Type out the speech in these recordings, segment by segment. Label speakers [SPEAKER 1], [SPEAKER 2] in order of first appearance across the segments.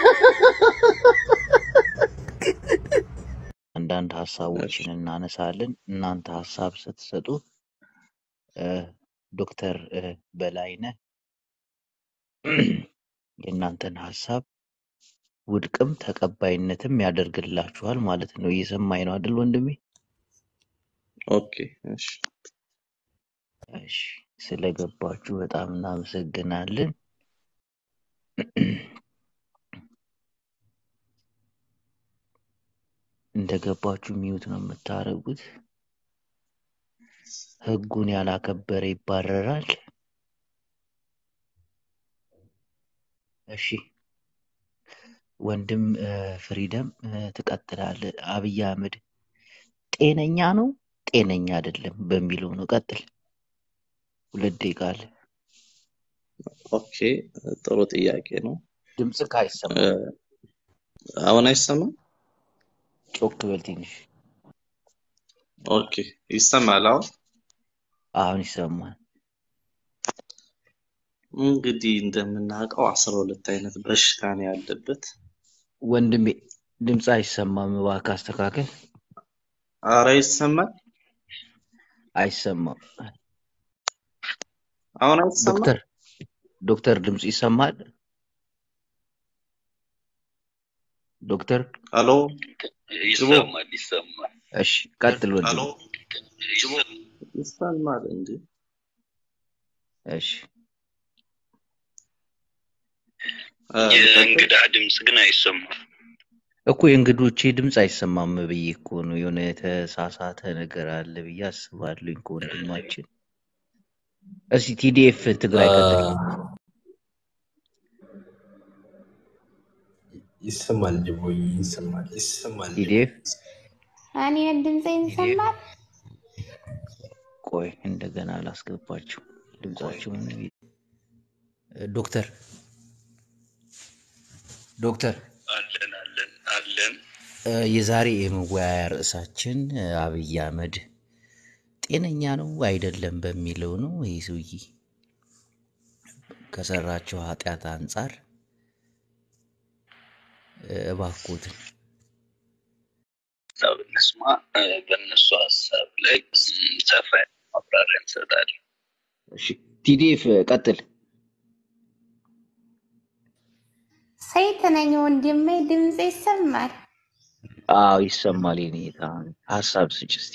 [SPEAKER 1] አንዳንድ ሀሳቦችን እናነሳለን። እናንተ ሀሳብ ስትሰጡ እ፣ ዶክተር እ፣ በላይነህ የእናንተን ሀሳብ ውድቅም ተቀባይነትም ያደርግላችኋል ማለት ነው። እየሰማኝ ነው አይደል ወንድሜ?
[SPEAKER 2] ኦኬ እሺ
[SPEAKER 1] እሺ፣ ስለገባችሁ በጣም እናመሰግናለን። እንደገባችሁ ሚዩት ነው የምታደርጉት። ህጉን ያላከበረ ይባረራል። እሺ ወንድም እ፣ ፍሪደም እ፣ ትቀጥላለህ። አብይ አህመድ ጤነኛ ነው ጤነኛ አይደለም በሚለው ነው። ቀጥል። ሁለት ደቂቃ አለ።
[SPEAKER 2] ኦኬ ጥሩ ጥያቄ ነው።
[SPEAKER 1] ድምፅህ
[SPEAKER 2] እ፣
[SPEAKER 1] አይሰማም።
[SPEAKER 2] አሁን አይሰማም?
[SPEAKER 1] ጮክ በል ትንሽ።
[SPEAKER 2] ኦኬ ይሰማል አሁን?
[SPEAKER 1] አሁን ይሰማል።
[SPEAKER 2] እንግዲህ እንደምናውቀው አስራ ሁለት አይነት በሽታ ነው ያለበት።
[SPEAKER 1] ወንድሜ ድምፅ አይሰማም። እባክህ አስተካከል።
[SPEAKER 2] አረ ይሰማል?
[SPEAKER 1] አይሰማም።
[SPEAKER 2] አሁን አይሰማም?
[SPEAKER 1] ዶክተር ዶክተር ድምፅ ይሰማል? ዶክተር
[SPEAKER 2] ሄሎ ጅቦ
[SPEAKER 3] ይሰማል ይሰማል።
[SPEAKER 1] እሺ ቀጥል
[SPEAKER 2] ሄሎ
[SPEAKER 1] ወንድሜ።
[SPEAKER 2] ጅቦ ይሰማል እንዴ?
[SPEAKER 1] እሺ
[SPEAKER 2] እ፣ ልቀጥል?
[SPEAKER 3] የእንግዳ ድምፅ ግን አይሰማም።
[SPEAKER 1] እኮ የእንግዶቼ ድምፅ አይሰማም ብዬ እኮ ነው። የሆነ የተሳሳተ ነገር አለ ብዬ አስባለሁ ከወንድማችን። እስኪ ቲዲኤፍ ትግራይ ቀጥል።
[SPEAKER 4] ይሰማል ጅቦይ ይሰማል ይሰማል ጅቦይ
[SPEAKER 1] ቲዲኤፍ
[SPEAKER 5] እኔ ድምፄን
[SPEAKER 1] ቲዲኤፍ
[SPEAKER 5] ይሰማል?
[SPEAKER 1] ቆይ እንደገና አላስገባችሁ ድምጻችሁን። ዶክተር ዶክተር
[SPEAKER 3] አለን አለን አለን።
[SPEAKER 1] እ፣ የዛሬ የመወያያ ርዕሳችን እ፣ አብይ አህመድ ጤነኛ ነው አይደለም በሚለው ነው። ይህ ሰውዬ ከሰራቸው ኃጢአት አንጻር እ፣ እባክዎትን
[SPEAKER 3] ሀሳብ እንስማ። እ፣ በእነሱ ሀሳብ ላይ ም፣ ሰፋ ያለ ማብራሪያ እንሰጣለን።
[SPEAKER 1] እሺ፣ ቲዲኤፍ ቀጥል።
[SPEAKER 5] ሴት ነኝ ወንድሜ፣ ድምፄ ይሰማል?
[SPEAKER 1] አዎ ይሰማል። የኔ ጌታ ሀሳብ ስጭ እስቲ።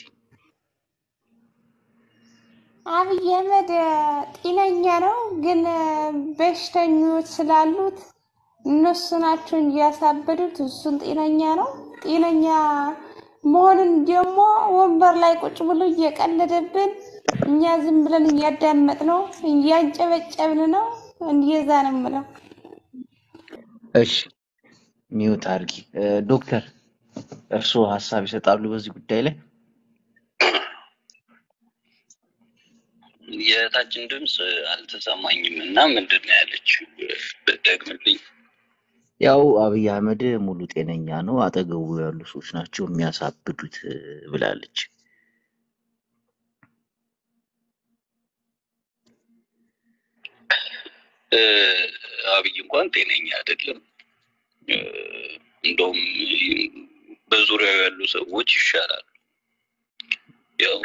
[SPEAKER 5] አብይ አህመድ ጤነኛ ነው፣ ግን በሽተኞች ስላሉት እነሱ ናቸው እንጂ ያሳበዱት። እሱን ጤነኛ ነው። ጤነኛ መሆንን ደግሞ ወንበር ላይ ቁጭ ብሎ እየቀለደብን እኛ ዝም ብለን እያዳመጥ ነው እያንጨበጨብን ነው። እንደዛ ነው የምለው።
[SPEAKER 1] እሺ ሚውት አድርጊ። እ፣ ዶክተር እርስዎ ሀሳብ ይሰጣሉ በዚህ ጉዳይ ላይ?
[SPEAKER 3] የእህታችን ድምፅ አልተሰማኝም እና ምንድን ነው ያለችው? ብትደግምልኝ።
[SPEAKER 1] ያው አብይ አህመድ ሙሉ ጤነኛ ነው፣ አጠገቡ ያሉ ሰዎች ናቸው የሚያሳብዱት እ፣ ብላለች።
[SPEAKER 3] እ፣ አብይ እንኳን ጤነኛ አይደለም። እ፣ እንደውም በዙሪያው ያሉ ሰዎች ይሻላሉ። ያው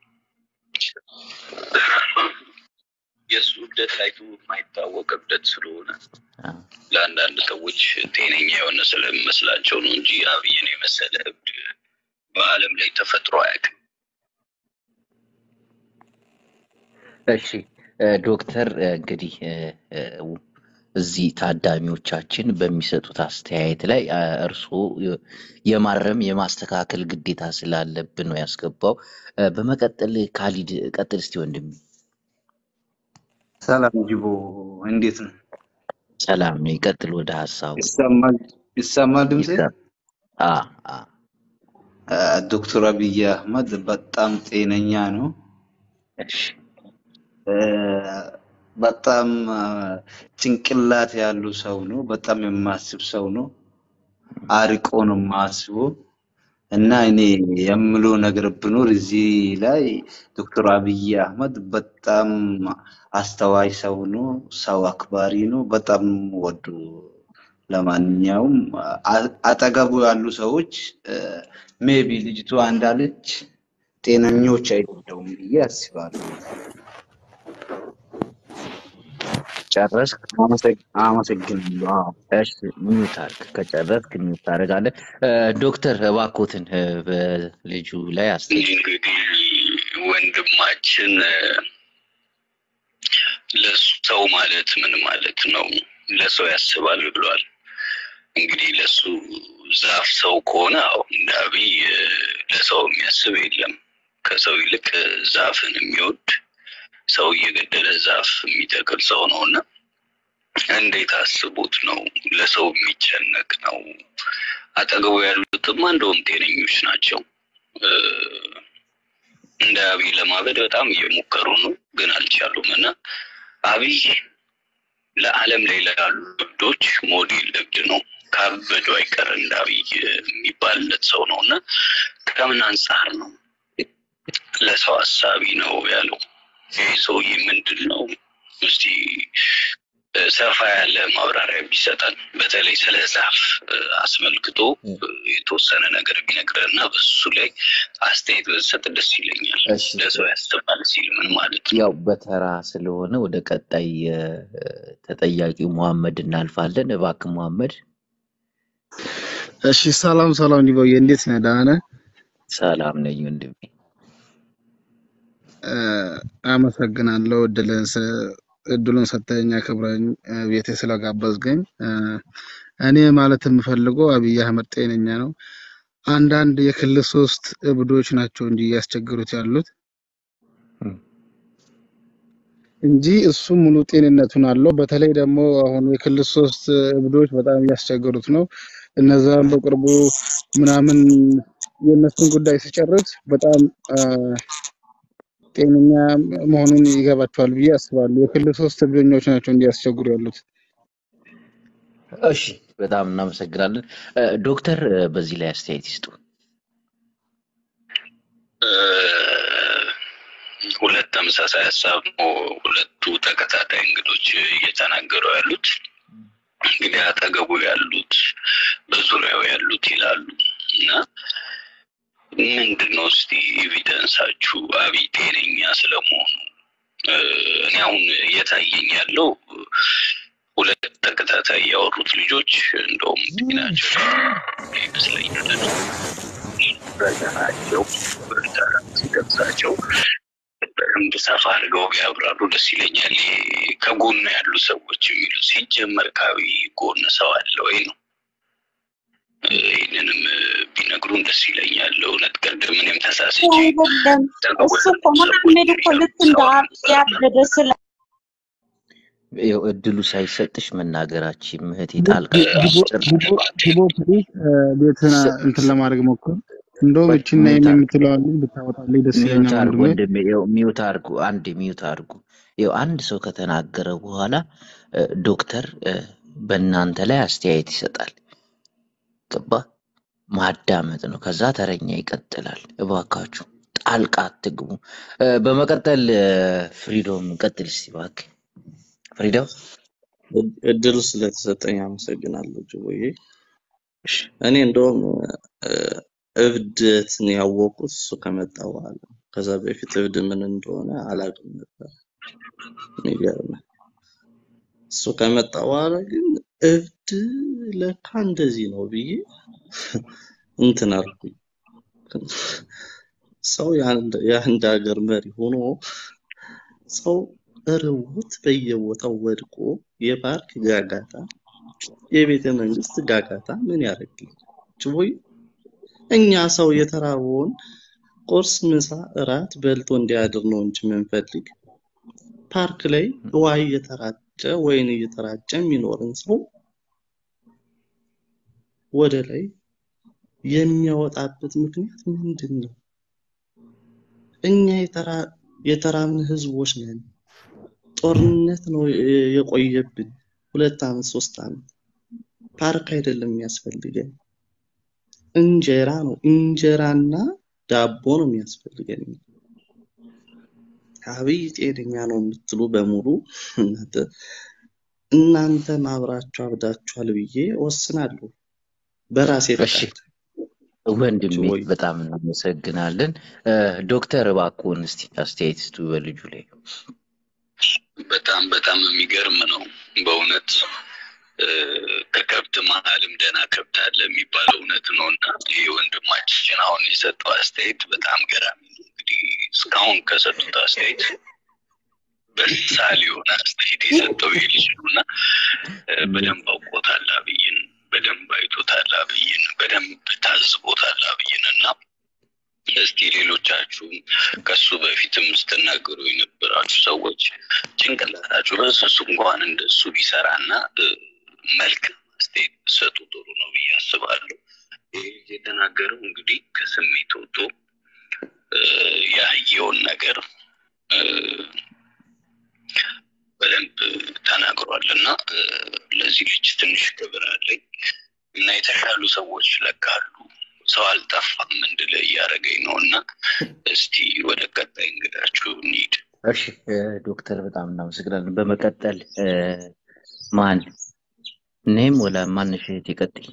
[SPEAKER 3] የእሱ እብደት ታይቶ የማይታወቅ እብደት ስለሆነ
[SPEAKER 1] አ፣
[SPEAKER 3] ለአንዳንድ ሰዎች ጤነኛ የሆነ ስለሚመስላቸው ነው እንጂ አብይን የመሰለ እብድ በዓለም ላይ ተፈጥሮ አያውቅም።
[SPEAKER 1] እሺ እ፣ ዶክተር እ፣ እንግዲህ እ፣ እ፣ እዚህ ታዳሚዎቻችን በሚሰጡት አስተያየት ላይ አ፣ እርስዎ የ- የማረም የማስተካከል ግዴታ ስላለብን ነው ያስገባው። እ፣ በመቀጠል ካሊድ ቀጥል እስቲ ወንድሜ።
[SPEAKER 6] ሰላም ጅቦ፣ እንዴት ነው?
[SPEAKER 1] ሰላም ነው፣ ይቀጥል ወደ ሀሳቡ።
[SPEAKER 6] ይሰማል ይሰማል ድምጼ?
[SPEAKER 1] ይሰ- አ፣ አ፣
[SPEAKER 6] አ፣ ዶክተር አብይ አህመድ በጣም ጤነኛ ነው።
[SPEAKER 1] እሺ
[SPEAKER 6] አ፣ በጣም አ፣ ጭንቅላት ያሉ ሰው ነው። በጣም የማስብ ሰው ነው። አርቆ ነው የማስበው እና እኔ የምለው ነገር ብኖር እዚህ ላይ ዶክተር አብይ አህመድ በጣም አስተዋይ ሰው ነው። ሰው አክባሪ ነው። በጣም ወዱ ለማንኛውም አ- አጠገቡ ያሉ ሰዎች ሜቢ ልጅቷ እንዳለች ጤነኞች አይደለውም ብዬ አስባለሁ።
[SPEAKER 1] ጨረስክ?
[SPEAKER 6] አመሰግ- አመሰግናለሁ። አዎ።
[SPEAKER 1] እሺ ሚዩት አድርግ። ከጨረስክ ሚዩት ታደርጋለህ። እ፣ ዶክተር እባክዎትን እ፣ በልጁ ላይ አስተያየት
[SPEAKER 3] እንግዲህ ወንድማችን እ፣ ለሰው ማለት ምን ማለት ነው? ለሰው ያስባል ብሏል። እንግዲህ ለሱ ዛፍ ሰው ከሆነ አዎ እንደ አብይ እ፣ ለሰው የሚያስብ የለም። ከሰው ይልቅ እ፣ ዛፍን የሚወድ ሰው እየገደለ ዛፍ የሚተክል ሰው ነው እና እንዴት አስቦት ነው ለሰው የሚጨነቅ ነው? አጠገቡ ያሉትማ እንደውም ጤነኞች ናቸው። እ፣ እንደ አብይ ለማበድ በጣም እየሞከሩ ነው፣ ግን አልቻሉም። እና አብይ ለዓለም ላይ ላሉ እብዶች ሞዴል እብድ ነው። ካበዱ አይቀር እንደ አብይ የሚባልለት ሰው ነው እና ከምን አንጻር ነው ለሰው አሳቢ ነው ያለው? ይህ ሰውዬ ምንድን ነው? እስቲ እ፣ ሰፋ ያለ ማብራሪያ ቢሰጠን በተለይ ስለ ዛፍ እ፣ አስመልክቶ
[SPEAKER 1] እ፣
[SPEAKER 3] እ፣ የተወሰነ ነገር ቢነግረን እና በሱ ላይ አስተያየት ብትሰጥ ደስ ይለኛል።
[SPEAKER 1] እሺ
[SPEAKER 3] ለሰው ያስባል ሲል ምን ማለት ነው?
[SPEAKER 1] ያው በተራ ስለሆነ ወደ ቀጣይ እ፣ ተጠያቂው መሐመድ እናልፋለን። እባክህ መሐመድ።
[SPEAKER 7] እሺ ሰላም ሰላም ዲቦዬ እንዴት ነህ? ደህና ነህ?
[SPEAKER 1] ሰላም ነኝ ወንድሜ።
[SPEAKER 7] እ፣ አመሰግናለሁ እድልን ስ- እድሉን ሰጥተኸኝ አክብረኝ እ፣ ቤቴ ስለጋበዝከኝ። እ፣ እኔ ማለት የምፈልገው አብይ አህመድ ጤነኛ ነው። አንዳንድ የክልል ሶስት እብዶች ናቸው እንጂ እያስቸገሩት ያሉት
[SPEAKER 1] እም፣
[SPEAKER 7] እንጂ እሱ ሙሉ ጤንነቱን አለው። በተለይ ደግሞ አሁን የክልል ሶስት እብዶች በጣም እያስቸገሩት ነው። እነዛም በቅርቡ ምናምን የእነሱን ጉዳይ ሲጨርስ በጣም አ፣ ጤነኛ መሆኑን ይገባቸዋል ብዬ አስባለሁ። የክልል ሶስት እብደኞች ናቸው እንዲያስቸግሩ ያሉት።
[SPEAKER 1] እሺ በጣም እናመሰግናለን። እ፣ ዶክተር እ፣ በዚህ ላይ አስተያየት ይስጡ።
[SPEAKER 3] እ፣ ሁለት ተመሳሳይ ሀሳብ ነው ሁለቱ ተከታታይ እንግዶች እየተናገሩ ያሉት። እንግዲህ አጠገቡ ያሉት በዙሪያው ያሉት ይላሉ እና ምንድን ነው እስቲ ኤቪደንሳችሁ አብይ ጤነኛ ስለመሆኑ? እ፣ እኔ አሁን እየታየኝ ያለው ሁለት ተከታታይ ያወሩት ልጆች እንደውም ጤናቸው ይመስለኛል በዘናቸው በርዳራ ሲደርሳቸው በደንብ ሰፋ አድርገው ቢያብራሩ ደስ ይለኛል። ይሄ ከጎን ያሉ ሰዎች የሚሉ ሲጀመር ከአብይ ጎን ሰው አለ ወይ ነው። እ፣ ይህንንም እ፣ ቢነግሩን ደስ ይለኛል። እውነት ቅድም እኔም ተሳስቼ
[SPEAKER 8] አይደለም
[SPEAKER 3] አጠገቡ
[SPEAKER 8] እሱ
[SPEAKER 3] ያሉ
[SPEAKER 8] እኮ
[SPEAKER 3] ሰዎች
[SPEAKER 8] መሐመድ እኮ ልክ እንደ
[SPEAKER 3] ሰው
[SPEAKER 8] አብይ ያበደ ስለ
[SPEAKER 1] ይኸው እድሉ ሳይሰጥሽ መናገራችን ምህቴ
[SPEAKER 7] ዲቦ
[SPEAKER 1] ጣልቃ
[SPEAKER 7] ዲ- ዲቦ
[SPEAKER 1] ጭር
[SPEAKER 7] ዲቦ ዲቦ ፕሊዝ ቤትህን
[SPEAKER 1] ስ-
[SPEAKER 7] እንትን ለማድረግ ሞክር። እንደውም
[SPEAKER 1] ቆይ
[SPEAKER 7] እቺና
[SPEAKER 1] ሚዩት አድርጉ
[SPEAKER 7] የምትለዋል ብታወጣልኝ ደስ
[SPEAKER 1] ሚዩት
[SPEAKER 7] ይለኛል
[SPEAKER 1] አድርጉ
[SPEAKER 7] ወንድሜ።
[SPEAKER 1] ወንድሜ። ይኸው ሚዩት አድርጉ፣ አንድ ሚዩት አድርጉ። ይኸው አንድ ሰው ከተናገረ በኋላ እ፣ ዶክተር እ፣ በእናንተ ላይ አስተያየት ይሰጣል። ገባ? ማዳመጥ ነው። ከዛ ተረኛ ይቀጥላል። እባካችሁ ጣልቃ አትግቡ። እ፣ በመቀጠል እ፣ ፍሪዶም ቀጥል እስቲ እባክህ ፍሪዶም።
[SPEAKER 2] እድ- እድሉ ስለተሰጠኝ አመሰግናለሁ ጅቦዬ።
[SPEAKER 1] እሺ
[SPEAKER 2] እኔ እንደውም እ፣ እብደትን ያወቁት እሱ ከመጣ በኋላ ነው። ከዛ በፊት እብድ ምን እንደሆነ አላውቅም ነበር። የሚገርም እሱ ከመጣ በኋላ ግን እብድ ለካ እንደዚህ ነው ብዬ እንትን አልኩኝ። ሰው የአንድ የአንድ ሀገር መሪ ሆኖ ሰው ርቦት በየቦታው ወድቆ የፓርክ ጋጋታ፣ የቤተ መንግስት ጋጋታ ምን ያደርግልኝ? ችቦይ እኛ ሰው የተራበውን ቁርስ፣ ምሳ፣ እራት በልቶ እንዲያድር ነው እንጂ የምንፈልግ ፓርክ ላይ ውሃ እየተራጨ ወይን እየተራጨ የሚኖርን ሰው ወደ ላይ የሚያወጣበት ምክንያት ምንድን ነው? እኛ የተራ- የተራብን ህዝቦች ነን። ጦርነት ነው የ- የቆየብን ሁለት ዓመት ሶስት ዓመት። ፓርክ አይደለም የሚያስፈልገን እንጀራ ነው። እንጀራና ዳቦ ነው የሚያስፈልገን። አብይ ጤነኛ ነው የምትሉ በሙሉ እናንተ እናንተም አብራችሁ አብዳችኋል ብዬ ወስናለሁ በራሴ
[SPEAKER 1] እሺ
[SPEAKER 2] ፈቃድ።
[SPEAKER 1] ወንድሜ
[SPEAKER 2] ጅቦይ
[SPEAKER 1] በጣም እናመሰግናለን። እ፣ ዶክተር እባክዎን እስቲ አስተያየት ስጡ በልጁ ላይ።
[SPEAKER 3] በጣም በጣም የሚገርም ነው በእውነት እ፣ ከከብት መሀልም ደህና ከብት አለ የሚባለው እውነት ነው እና ይህ ወንድማችን አሁን የሰጠው አስተያየት በጣም ገራሚ ነው። እንግዲህ እስካሁን ከሰጡት አስተያየት በሳል የሆነ አስተያየት የሰጠው ይህ ልጅ ነው እና እ፣ በደንብ አውቆታል አብይን፣ በደንብ አይቶታል አብይን፣ በደንብ ታዝቦታል አብይን እና እስቲ ሌሎቻችሁም ከሱ በፊትም ስትናገሩ የነበራችሁ ሰዎች ጭንቅላታችሁ በስሱ እንኳን እንደሱ ቢሰራና እ፣ መልካም አስተያየት ብትሰጡ ጥሩ ነው ብዬ አስባለሁ። ይህ ልጅ የተናገረው እንግዲህ ከስሜት ወጥቶ እ፣ ያየውን ነገር እ፣ በደንብ ተናግሯል እና እ፣ ለዚህ ልጅ ትንሽ ክብር አለኝ እና የተሻሉ ሰዎች ለካሉ ሰው አልጠፋም እንድለ እያደረገኝ ነው እና እስቲ ወደ ቀጣይ እንግዳችሁ እንሂድ።
[SPEAKER 1] እሺ እ፣ ዶክተር በጣም እናመሰግናለን። በመቀጠል እ፣ ማን እኔም ወላ ማንሽ እህቴ ቀጥይ።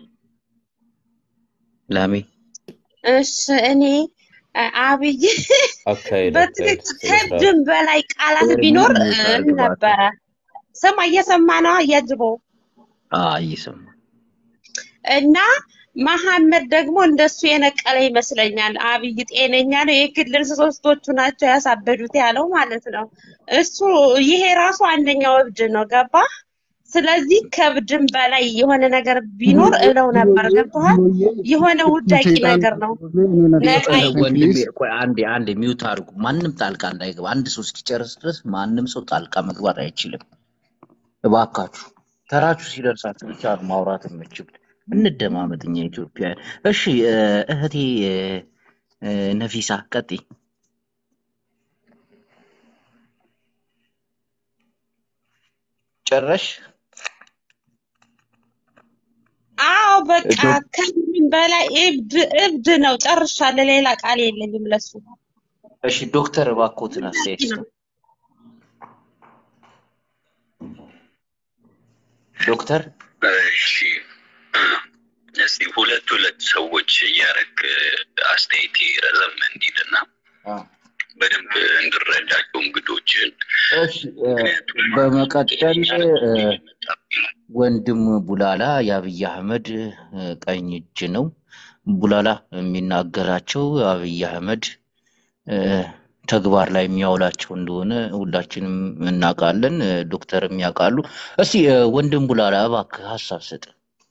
[SPEAKER 1] ላሜ
[SPEAKER 8] እሺ እኔ አ- አብይ
[SPEAKER 9] አካሄድ አካሄድ
[SPEAKER 8] በትክክል
[SPEAKER 9] ስነ ስርዓት
[SPEAKER 8] ከድም በላይ ቃላት
[SPEAKER 1] ኤርሚ
[SPEAKER 8] ቢኖር እ፣
[SPEAKER 1] ሚውት አድርግ እባክህ።
[SPEAKER 8] ነበረ። ስማ እየሰማ ነው እያጅቦ
[SPEAKER 1] አዎ እየሰማ
[SPEAKER 8] እና መሐመድ ደግሞ እንደሱ የነቀለ ይመስለኛል። አብይ ጤነኛ ነው፣ የክልል ሶስቶቹ ናቸው ያሳበዱት ያለው ማለት ነው። እሱ ይሄ ራሱ አንደኛው እብድ ነው። ገባ? ስለዚህ ከእብድም በላይ የሆነ ነገር ቢኖር እለው ነበር። ገብቶሃል? የሆነ ውዳቂ ነገር ነው። ነቃ
[SPEAKER 1] እ፣
[SPEAKER 8] ይበል።
[SPEAKER 1] ወንድሜ ቆይ አንዴ አንዴ ሚውት አድርጉ። ማንም ጣልቃ እንዳይገባ። አንድ ሰው እስኪጨርስ ድረስ ማንም ሰው ጣልቃ መግባት አይችልም። እባካችሁ ተራችሁ ሲደርሳችሁ ብቻ ነው ማውራት የምችሉት። እንደማመጥ እኛ ኢትዮጵያውያን። እሺ እ፣ እህቴ እ፣ እ፣ ነፊሳ ቀጥይ። ጨረሽ?
[SPEAKER 8] አዎ በቃ
[SPEAKER 1] ዶክ
[SPEAKER 8] ከምንም በላይ እብድ እብድ ነው። ጨርሻለሁ። ሌላ ቃል የለኝም ለሱ።
[SPEAKER 1] እሺ ዶክተር እባክዎትን አስተያየት
[SPEAKER 8] ውዳቂ
[SPEAKER 1] ስጡ።
[SPEAKER 8] ነው።
[SPEAKER 1] ዶክተር
[SPEAKER 3] እሺ እስቲ ሁለት ሁለት ሰዎች እያረግ አስተያየት ረዘም እንዲልና
[SPEAKER 1] አ፣
[SPEAKER 3] በደንብ እንድረዳቸው እንግዶችን
[SPEAKER 1] እሺ እ፣
[SPEAKER 3] ምክንያቱም
[SPEAKER 1] በመቀጠል
[SPEAKER 3] ጤነኛ
[SPEAKER 1] እ፣
[SPEAKER 3] እየመጣብኝ ነው።
[SPEAKER 1] ወንድም ቡላላ የአብይ አህመድ እ፣ ቀኝ እጅ ነው። ቡላላ የሚናገራቸው አብይ አህመድ እ፣ ተግባር ላይ የሚያውላቸው እንደሆነ ሁላችንም እናውቃለን፣ እ፣ ዶክተርም ያውቃሉ። እስቲ እ፣ ወንድም ቡላላ እባክህ ሀሳብ ስጥ።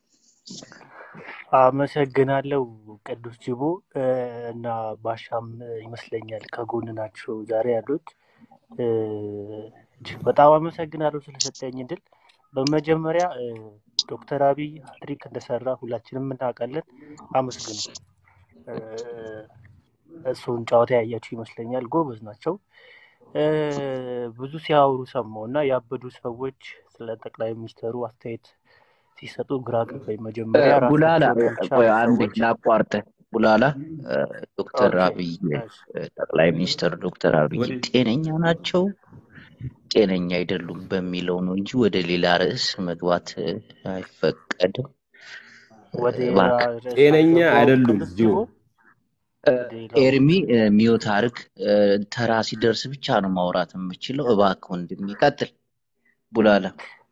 [SPEAKER 10] አመሰግናለሁ ቅዱስ ጅቦ እ፣ እና ባሻም እ፣ ይመስለኛል ከጎን ናቸው ዛሬ ያሉት። እ፣ እጅግ በጣም አመሰግናለሁ ስለሰጠኝ እድል። በመጀመሪያ እ፣ ዶክተር አብይ ሀትሪክ እንደሰራ ሁላችንም እናውቃለን። አመስግኑ። እ፣ እሱን ጨዋታ ያያችሁ ይመስለኛል። ጎበዝ ናቸው። እ፣ ብዙ ሲያወሩ ሰማሁ እና ያበዱ ሰዎች ስለ ጠቅላይ ሚኒስትሩ አስተያየት ሲሰጡ ግራ ገባኝ።
[SPEAKER 1] እ፣
[SPEAKER 10] መጀመሪያ
[SPEAKER 1] ቡላላ
[SPEAKER 10] ራሳቸውን
[SPEAKER 1] እ፣
[SPEAKER 10] ያልቻሉ
[SPEAKER 1] ቆይ አንዴ
[SPEAKER 10] ሰዎች
[SPEAKER 1] ላቋርጥህ። ቡላላ እ፣ ዶክተር
[SPEAKER 10] ኦኬ
[SPEAKER 1] አብይ
[SPEAKER 10] እሺ
[SPEAKER 1] እ፣ ጠቅላይ ሚኒስትር ዶክተር አብይ
[SPEAKER 4] ወደ
[SPEAKER 1] ጤነኛ ናቸው ጤነኛ አይደሉም በሚለው ነው እንጂ ወደ ሌላ ርዕስ መግባት እ፣ አይፈቀድም። እ፣
[SPEAKER 10] ወደ ሌላ
[SPEAKER 1] እባክህ
[SPEAKER 10] ርዕስ
[SPEAKER 9] ጤነኛ
[SPEAKER 10] አልገባውም።
[SPEAKER 9] አይደሉም
[SPEAKER 10] ቅዱስ
[SPEAKER 9] ጅቦ
[SPEAKER 10] ጅቦ
[SPEAKER 1] እ፣
[SPEAKER 10] ወደ ሌላው
[SPEAKER 1] ኤርሚ እ፣ ሚውት አድርግ። እ፣ ተራ ሲደርስ ብቻ ነው ማውራት የምችለው። እባክህ ወንድሜ ቀጥል። ቡላላ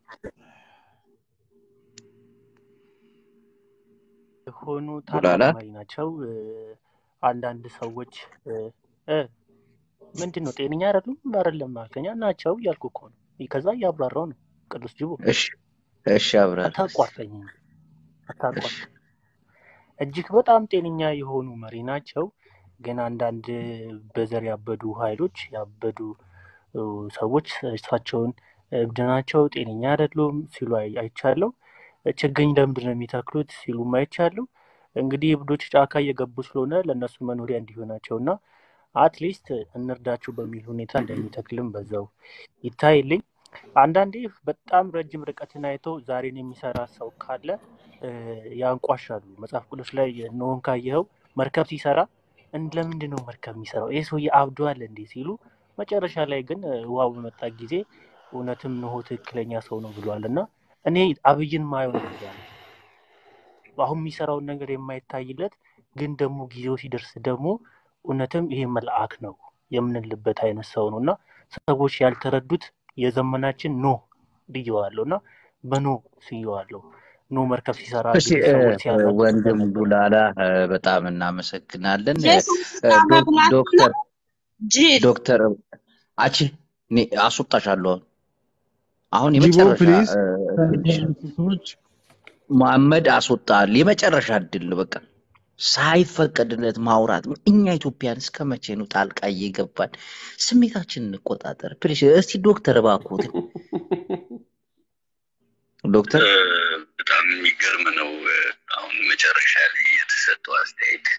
[SPEAKER 10] የሆኑ
[SPEAKER 1] ቡላላ
[SPEAKER 10] ታላቅ መሪ ናቸው። እ፣ አንዳንድ ሰዎች እ፣ እ፣ ምንድን ነው ጤነኛ አይደሉም አይደለም አልከኛ ናቸው እያልኩ እኮ ነው። ከዛ እያብራራው ነው። ቅዱስ ጅቦ
[SPEAKER 1] እሺ እሺ አብራራ እስኪ።
[SPEAKER 10] አታቋርጠኝ፣
[SPEAKER 1] እሺ
[SPEAKER 10] አታቋርጠኝ። እጅግ በጣም ጤነኛ የሆኑ መሪ ናቸው። ግን አንዳንድ በዘር ያበዱ ኃይሎች ያበዱ እ፣ ሰዎች እሳቸውን እብድ ናቸው፣ ጤነኛ አይደሉም ሲሉ አይ- አይቻለሁ። ችግኝ ለምንድን ነው የሚተክሉት ሲሉም አይቻለሁ። እንግዲህ እብዶች ጫካ እየገቡ ስለሆነ ለእነሱ መኖሪያ እንዲሆናቸው እና አትሊስት እንርዳቸው በሚል ሁኔታ እንደሚተክልም በዛው ይታይልኝ። አንዳንዴ በጣም ረጅም ርቀትን አይተው ዛሬን የሚሰራ ሰው ካለ እ፣ ያንቋሻሉ። መጽሐፍ ቅዱስ ላይ ኖህን ካየኸው መርከብ ሲሰራ እን- ለምንድን ነው መርከብ የሚሰራው ይህ ሰውዬ አብዷል እንዴ ሲሉ፣ መጨረሻ ላይ ግን እ፣ ውሃው በመጣ ጊዜ እውነትም ንሆ ትክክለኛ ሰው ነው ብሏል እና እኔ አብይን ማየው እንደዛ ነው። አሁን የሚሰራውን ነገር የማይታይለት ግን ደግሞ ጊዜው ሲደርስ ደግሞ እውነትም ይሄ መልአክ ነው የምንልበት አይነት ሰው ነው እና ሰዎች ያልተረዱት የዘመናችን ኖ ብየዋለሁ እና በኖ ስየዋለሁ። ኖ መርከብ ሲሰራ
[SPEAKER 1] እሺ
[SPEAKER 10] ብዙ
[SPEAKER 1] እ፣
[SPEAKER 10] ሰዎች ሲያለቅሱ
[SPEAKER 1] ወንድም
[SPEAKER 10] ስለነበር
[SPEAKER 1] ዱላላ እ፣ በጣም እናመሰግናለን። እ፣
[SPEAKER 8] የሰው ስጋ
[SPEAKER 1] ዶክ-
[SPEAKER 8] መብላት ነው
[SPEAKER 1] ዶክተር
[SPEAKER 8] ጅል።
[SPEAKER 1] ዶክተር አቺ እኔ አስወጣሻለሁ። አሁን
[SPEAKER 7] ጂቦ
[SPEAKER 1] የመጨረሻ
[SPEAKER 7] ፕሊዝ
[SPEAKER 1] እ፣ እድልሽ
[SPEAKER 7] ሰዎች
[SPEAKER 1] መሐመድ አስወጣል። የመጨረሻ እድል ነው። በቃ ሳይፈቀድለት ማውራት። እኛ ኢትዮጵያን እስከ መቼ ነው ጣልቃ እየገባን ስሜታችንን እንቆጣጠር? ፕሊዝ እስቲ ዶክተር እባክዎት ዶክተር
[SPEAKER 3] እ፣ በጣም የሚገርም ነው። እ፣ አሁን መጨረሻ ላይ የተሰጠው አስተያየት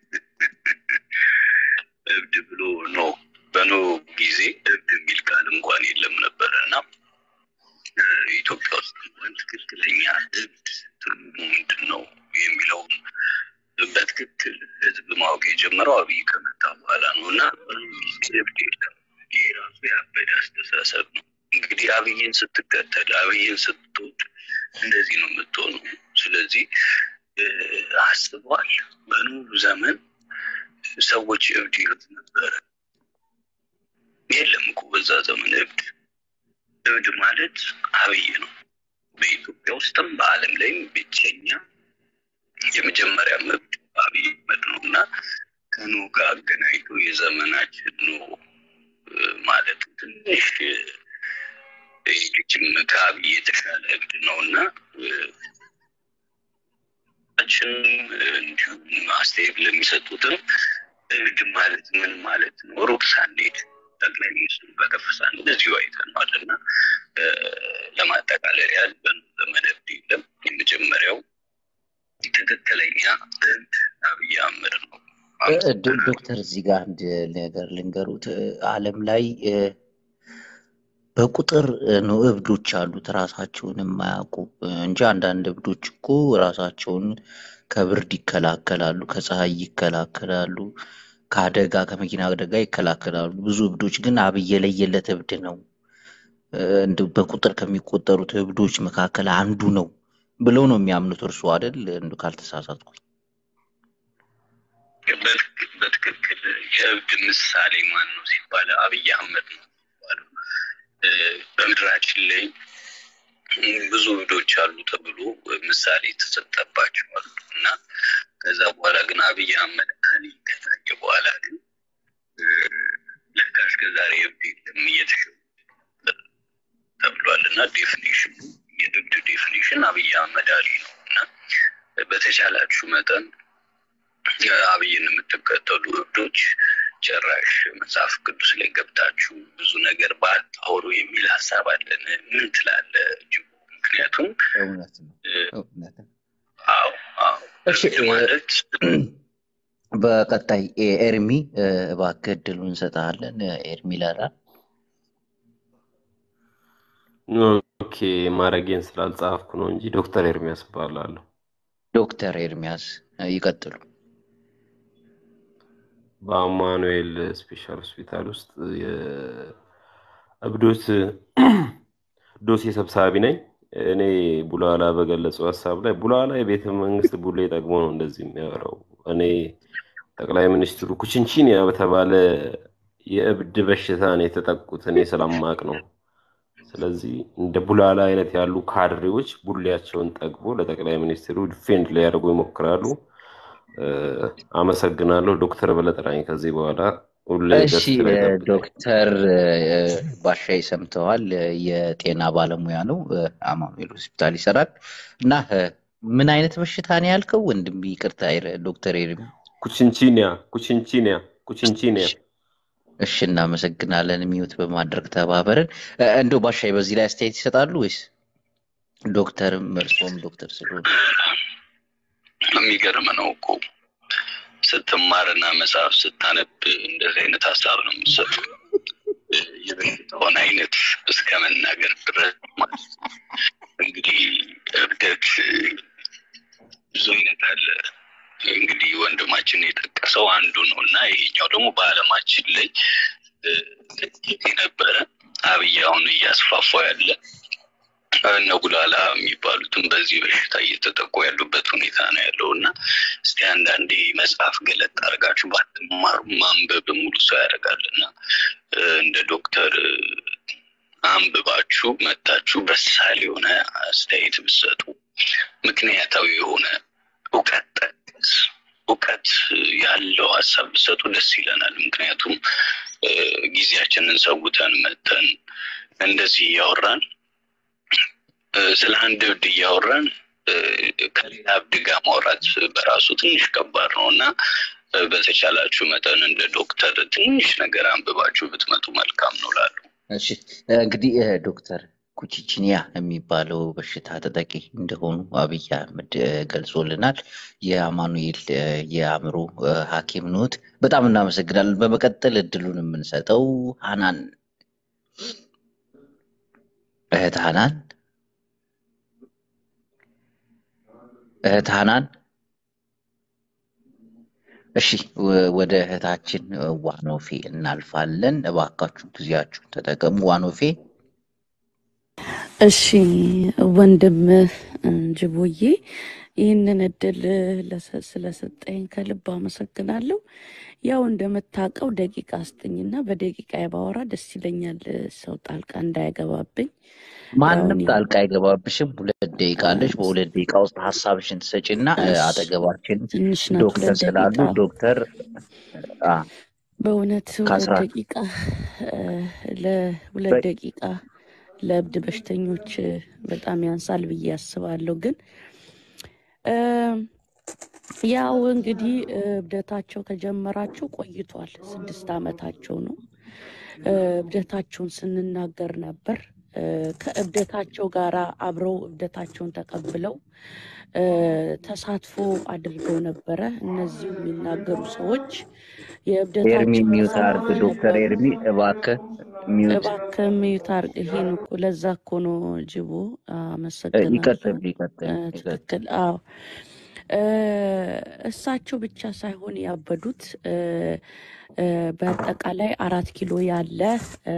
[SPEAKER 3] እብድ ብሎ ኖ በኖ ጊዜ እብድ የሚል ቃል እንኳን የለም ነበር እና እ፣ ኢትዮጵያ ውስጥ እንኳን ትክክለኛ እብድ ትርጉሙ ምንድን ነው የሚለውን በትክክል ህዝብ ማወቅ የጀመረው አብይ ከመጣ በኋላ ነው እና በኖ ጊዜ እብድ የለም። ይህ ራሱ ያበደ አስተሳሰብ ነው። እንግዲህ አብይን ስትከተል አብይን ስትወድ እንደዚህ ነው የምትሆነው። ስለዚህ እ፣ አስበዋል። በኖህ ዘመን ሰዎች እብድ ይሉት ነበረ። የለም እኮ በዛ ዘመን እብድ እብድ ማለት አብይ ነው። በኢትዮጵያ ውስጥም በዓለም ላይም ብቸኛ የመጀመሪያ እብድ አብይ አህመድ ነው እና ከኖህ ጋር አገናኝቶ የዘመናችን ኖህ እ፣ ማለት ትንሽ እ፣ ይህችም ከአብይ የተሻለ እብድ ነው እና ችንም እንዲሁም አስተያየት ለሚሰጡትም እብድ ማለት ምን ማለት ነው? ሩቅ ሳንሄድ ጠቅላይ ሚኒስትሩ በከፍሳን እንደዚሁ አይተነዋል እና እ፣ ለማጠቃለል ያህል በኖህ ዘመን እብድ የለም። የመጀመሪያው ትክክለኛ እብድ አብይ አህመድ ነው።
[SPEAKER 1] እ፣ እ፣ ዶ-
[SPEAKER 3] አመሰግናለሁ።
[SPEAKER 1] ዶክተር እዚህ ጋር አንድ ነገር ልንገሩት። እ፣ ዓለም ላይ እ፣ በቁጥር እ፣ ነው እብዶች አሉት ራሳቸውን የማያውቁ እ፣ እንጂ አንዳንድ እብዶች እኮ ራሳቸውን ከብርድ ይከላከላሉ፣ ከፀሐይ ይከላከላሉ፣ ከአደጋ ከመኪና አደጋ ይከላከላሉ። ብዙ እብዶች ግን አብይ የለየለት እብድ ነው እ፣ እንደው በቁጥር ከሚቆጠሩት እብዶች መካከል አንዱ ነው ብለው ነው የሚያምኑት። እርሱ አይደል እንዱ ካልተሳሳትኩ
[SPEAKER 3] በትክ- በትክክል የእብድ ምሳሌ ማን ነው ሲባል አብይ አህመድ ነው የሚባለው። እ፣ በምድራችን ላይ ብዙ እብዶች አሉ ተብሎ ምሳሌ የተሰጠባቸው አሉ እና ከዛ በኋላ ግን አብይ አህመድ አሊ ከታየ በኋላ ግን እ፣ ለካ እስከ ዛሬ እብድ የለም እየተሸ ተብሏል እና ዴፊኒሽኑ የእብድ ዴፊኒሽን አብይ አህመድ አሊ ነው እና በተቻላችሁ መጠን አብይን የምትከተሉ እብዶች ጭራሽ መጽሐፍ ቅዱስ ላይ ገብታችሁ ብዙ ነገር ባታወሩ የሚል ሀሳብ አለን። ምን ትላለህ ጅቡ? ምክንያቱም
[SPEAKER 1] እውነት ነው
[SPEAKER 3] እ፣
[SPEAKER 1] እውነት ነው።
[SPEAKER 3] አዎ አዎ
[SPEAKER 1] እሺ
[SPEAKER 3] እብድ
[SPEAKER 1] እ፣
[SPEAKER 3] ማለት
[SPEAKER 1] በቀጣይ ኤ- ኤርሚ እ፣ እባክህ እድሉን እንሰጥሃለን። እ፣ ኤርሚ ላላ
[SPEAKER 9] ኦኬ ማረጌን ስላልጻፍኩ ነው እንጂ ዶክተር ኤርሚያስ እባላለሁ።
[SPEAKER 1] ዶክተር ኤርሚያስ እ፣ ይቀጥሉ።
[SPEAKER 9] በአማኑኤል ስፔሻል ሆስፒታል ውስጥ የእብዶች ዶሴ ሰብሳቢ ነኝ። እኔ ቡላላ በገለጸው ሀሳብ ላይ ቡላላ የቤተ መንግስት ቡሌ ጠግሞ ነው እንደዚህ የሚያወራው። እኔ ጠቅላይ ሚኒስትሩ ኩችንቺንያ በተባለ የእብድ በሽታ ነው የተጠቁት እኔ ስለማቅ ነው። ስለዚህ እንደ ቡላላ አይነት ያሉ ካድሬዎች ቡሌያቸውን ጠግቦ ለጠቅላይ ሚኒስትሩ ዲፌንድ ሊያደርጉ ይሞክራሉ። እ፣ አመሰግናለሁ። ዶክተር በለጠራኝ ከዚህ በኋላ ሁሌ
[SPEAKER 1] እሺ
[SPEAKER 9] ገስት ላይ
[SPEAKER 1] እ፣
[SPEAKER 9] ጠብቀኝ።
[SPEAKER 1] ዶክተር እ፣ ባሻይ ሰምተዋል። እ፣ የጤና ባለሙያ ነው፣ እ፣ አማኑኤል ሆስፒታል ይሰራል እና እ፣ ምን አይነት በሽታ ነው ያልከው ወንድም? ይቅርታ ኤር- ዶክተር ኤርሚ።
[SPEAKER 9] ኩችንቺኒያ ኩችንቺኒያ ኩችንቺኒያ
[SPEAKER 1] እሺ እሺ፣ እናመሰግናለን ሚዩት በማድረግ ተባበርን። እ፣ እንደው ባሻይ በዚህ ላይ አስተያየት ይሰጣሉ ወይስ ዶክተርም እርስዎም ዶክተር ስለሆኑ
[SPEAKER 3] የሚገርም ነው እኮ ስትማርና መጽሐፍ ስታነብ እንደዚህ አይነት ሀሳብ ነው የምትሰጡ። የበሽታውን አይነት እስከ መናገር ድረስ ማለት ነው። እንግዲህ እብደት ብዙ አይነት አለ። እንግዲህ ወንድማችን የጠቀሰው አንዱ ነው እና ይሄኛው ደግሞ በዓለማችን ላይ እ፣ ጥቂት የነበረ አብይ አሁን እያስፋፋው ያለ እነ ጉላላ የሚባሉትም በዚህ በሽታ እየተጠቁ ያሉበት ሁኔታ ነው ያለው እና እስቲ አንዳንዴ መጽሐፍ ገለጥ አድርጋችሁ ባትማሩ ማንበብ ሙሉ ሰው ያደርጋል እና እንደ ዶክተር አንብባችሁ መታችሁ በሳል የሆነ አስተያየት ብትሰጡ ምክንያታዊ የሆነ እውቀት ጠቅስ እውቀት ያለው ሀሳብ ብትሰጡ ደስ ይለናል። ምክንያቱም ጊዜያችንን ሰውተን መተን እንደዚህ እያወራን ስለ አንድ እብድ እያወራን ከሌላ እብድ ጋር ማውራት በራሱ ትንሽ ከባድ ነው እና በተቻላችሁ መጠን እንደ ዶክተር ትንሽ ነገር አንብባችሁ ብትመጡ መልካም ነው ላሉ
[SPEAKER 1] እሺ እንግዲህ ዶክተር ኩቺቺኒያ የሚባለው በሽታ ተጠቂ እንደሆኑ አብይ አህመድ ገልጾልናል። የአማኑኤል የአእምሮ ሐኪም ኖት። በጣም እናመሰግናለን። በመቀጠል እድሉን የምንሰጠው ሀናን እህት ሀናን እህት ሀናን እሺ ወደ እህታችን ዋኖፌ እናልፋለን። እባካችሁ ጊዜያችሁን ተጠቀሙ። ዋኖፌ
[SPEAKER 11] እሺ ወንድም ጅቦዬ ይህንን እድል ለሰ- ስለሰጠኝ ከልብ አመሰግናለሁ። ያው እንደምታውቀው ደቂቃ ስጥኝና በደቂቃ ባወራ ደስ ይለኛል፣ ሰው ጣልቃ እንዳይገባብኝ። ያው
[SPEAKER 1] ማንም
[SPEAKER 11] እኔ
[SPEAKER 1] ጣልቃ አይገባብሽም። ሁለት ደቂቃ አለሽ። በሁለት ደቂቃ ውስጥ ሀሳብሽን ትሰጪና እ፣
[SPEAKER 11] እሺ
[SPEAKER 1] አጠገባችን
[SPEAKER 11] ትንሽ ናት
[SPEAKER 1] ዶክተር
[SPEAKER 11] ሁለት
[SPEAKER 1] ስላሉ
[SPEAKER 11] ደቂቃ።
[SPEAKER 1] ዶክተር አ፣
[SPEAKER 11] በእውነት ሁለት
[SPEAKER 1] ከአስራ
[SPEAKER 11] ደቂቃ እ፣ ለሁለት
[SPEAKER 1] በ-
[SPEAKER 11] ደቂቃ ለእብድ በሽተኞች እ፣ በጣም ያንሳል ብዬ አስባለሁ። ግን እ፣ ያው እንግዲህ እ፣ እብደታቸው ከጀመራቸው ቆይቷል። ስድስት ዓመታቸው ነው። እ፣ እብደታቸውን ስንናገር ነበር። እ፣ ከእብደታቸው ጋር አብረው እብደታቸውን ተቀብለው እ፣ ተሳትፎ አድርገው ነበረ። እነዚህ የሚናገሩ ሰዎች
[SPEAKER 1] ኤርሚ
[SPEAKER 11] የእብደታቸው
[SPEAKER 1] ሚዩት
[SPEAKER 11] ተሳታፊ
[SPEAKER 1] አርግ። ዶክተር
[SPEAKER 11] ነበሩ።
[SPEAKER 1] ኤርሚ እባክህ ሚዩት
[SPEAKER 11] እባክህ ሚዩት አድርግ። ይሄን እኮ ለዛ እኮ ነው ጅቦ።
[SPEAKER 1] እ፣
[SPEAKER 11] አመሰግናለሁ።
[SPEAKER 1] ይቀጥል ይቀጥል
[SPEAKER 11] እ፣
[SPEAKER 1] ይቀጥል።
[SPEAKER 11] ትክክል። አዎ እ፣ እሳቸው ብቻ ሳይሆን ያበዱት እ፣ እ፣ በአጠቃላይ አራት ኪሎ ያለ እ፣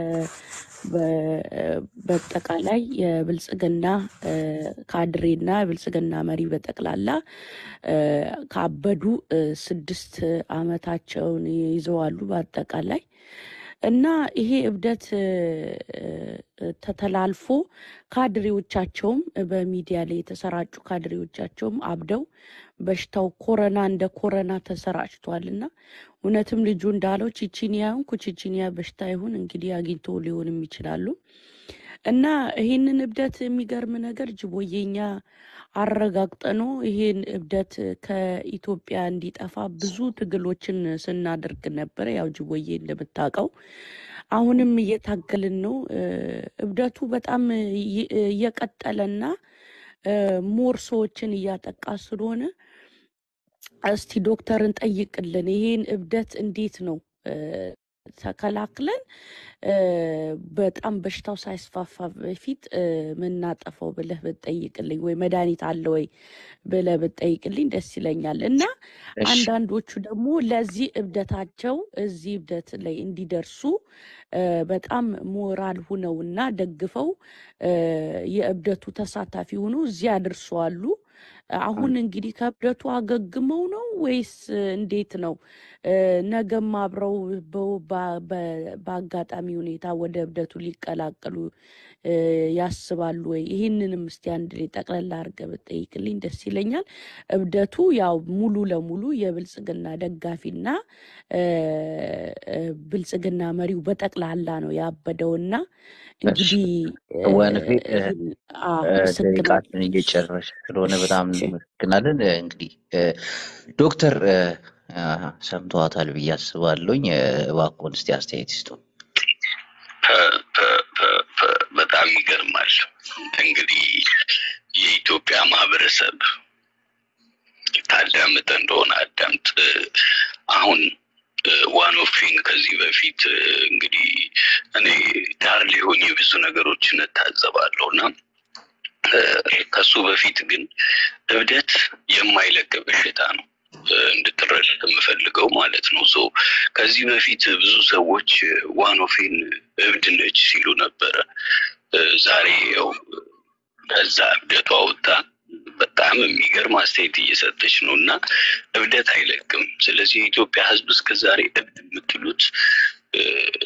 [SPEAKER 11] በ- በአጠቃላይ የብልጽግና እ፣ ካድሬና የብልጽግና መሪ በጠቅላላ እ፣ ካበዱ እ፣ ስድስት ዓመታቸውን ይዘዋሉ በአጠቃላይ እና ይሄ እብደት እ፣ እ፣ ተተላልፎ ካድሬዎቻቸውም በሚዲያ ላይ የተሰራጩ ካድሬዎቻቸውም አብደው በሽታው ኮረና እንደ ኮረና ተሰራጭቷል እና እውነትም ልጁ እንዳለው ቺቺኒያ ይሁን ኩቺቺኒያ በሽታ ይሁን እንግዲህ አግኝቶ ሊሆንም ይችላሉ። እና ይህንን እብደት የሚገርም ነገር ጅቦዬኛ አረጋግጠኖ ይሄን እብደት ከኢትዮጵያ እንዲጠፋ ብዙ ትግሎችን ስናደርግ ነበረ። ያው ጅቦዬ እንደምታውቀው አሁንም እየታገልን ነው። እ፣ እብደቱ በጣም እየ- እየቀጠለና እ፣ ሞር ሰዎችን እያጠቃ ስለሆነ እስቲ ዶክተርን ጠይቅልን። ይሄን እብደት እንዴት ነው እ፣ ተከላክለን እ፣ በጣም በሽታው ሳይስፋፋ በፊት እ፣ ምናጠፈው ብለህ ብትጠይቅልኝ ወይ መድኃኒት አለ ወይ ብለህ ብትጠይቅልኝ ደስ ይለኛል። እና
[SPEAKER 1] እሺ
[SPEAKER 11] አንዳንዶቹ ደግሞ ለዚህ እብደታቸው እዚህ እብደት ላይ እንዲደርሱ እ፣ በጣም ሞራል ሁነውና ደግፈው እ፣ የእብደቱ ተሳታፊ ሆነው እዚህ አድርሰዋሉ። አሁን እንግዲህ ከእብደቱ አገግመው ነው ወይስ እንዴት ነው? እ፣ ነገም አብረው በው- በ- በ- በአጋጣሚ ሁኔታ ወደ እብደቱ ሊቀላቀሉ እ፣ ያስባሉ ወይ? ይህንንም እስቲ አንድ ላይ ጠቅለላ አድርገህ ብትጠይቅልኝ ደስ ይለኛል። እብደቱ ያው ሙሉ ለሙሉ የብልጽግና ደጋፊና እ፣ እ፣ ብልጽግና መሪው በጠቅላላ ነው ያበደውና
[SPEAKER 1] እሺ
[SPEAKER 11] እንግዲህ እ፣
[SPEAKER 1] ወንፌ እ፣
[SPEAKER 11] ይህን አዎ፣
[SPEAKER 1] እ፣
[SPEAKER 11] አመሰግናለሁ።
[SPEAKER 1] ደቂቃችን እየጨረሽ ስለሆነ በጣም
[SPEAKER 11] እሺ።
[SPEAKER 1] እናመሰግናለን። እ፣ እንግዲህ እ፣ ዶክተር እ፣ አ፣ ሰምተዋታል ብዬ አስባለሁኝ። እ፣ እባክዎን እስቲ አስተያየት ይስጡ።
[SPEAKER 3] ፐ- ፐ- ፐ- ፐ- በጣም ይገርማል። እንግዲህ የኢትዮጵያ ማህበረሰብ ታዳምጥ እንደሆነ አዳምጥ። አሁን ዋኖፊን ከዚህ በፊት እ፣ እንግዲህ እኔ ዳር ላይ ሆኜ ብዙ ነገሮችን እታዘባለሁ እና እ፣ ከሱ በፊት ግን እብደት የማይለቅ በሽታ ነው። እ፣ እንድትረዳ የምፈልገው ማለት ነው። ሶ ከዚህ በፊት ብዙ ሰዎች ዋኖፌን እብድ ነች ሲሉ ነበረ። እ፣ ዛሬ ያው ከዛ እብደቷ ወጣ በጣም የሚገርም አስተያየት እየሰጠች ነው እና እብደት አይለቅም። ስለዚህ የኢትዮጵያ ሕዝብ እስከ ዛሬ እብድ የምትሉት እ፣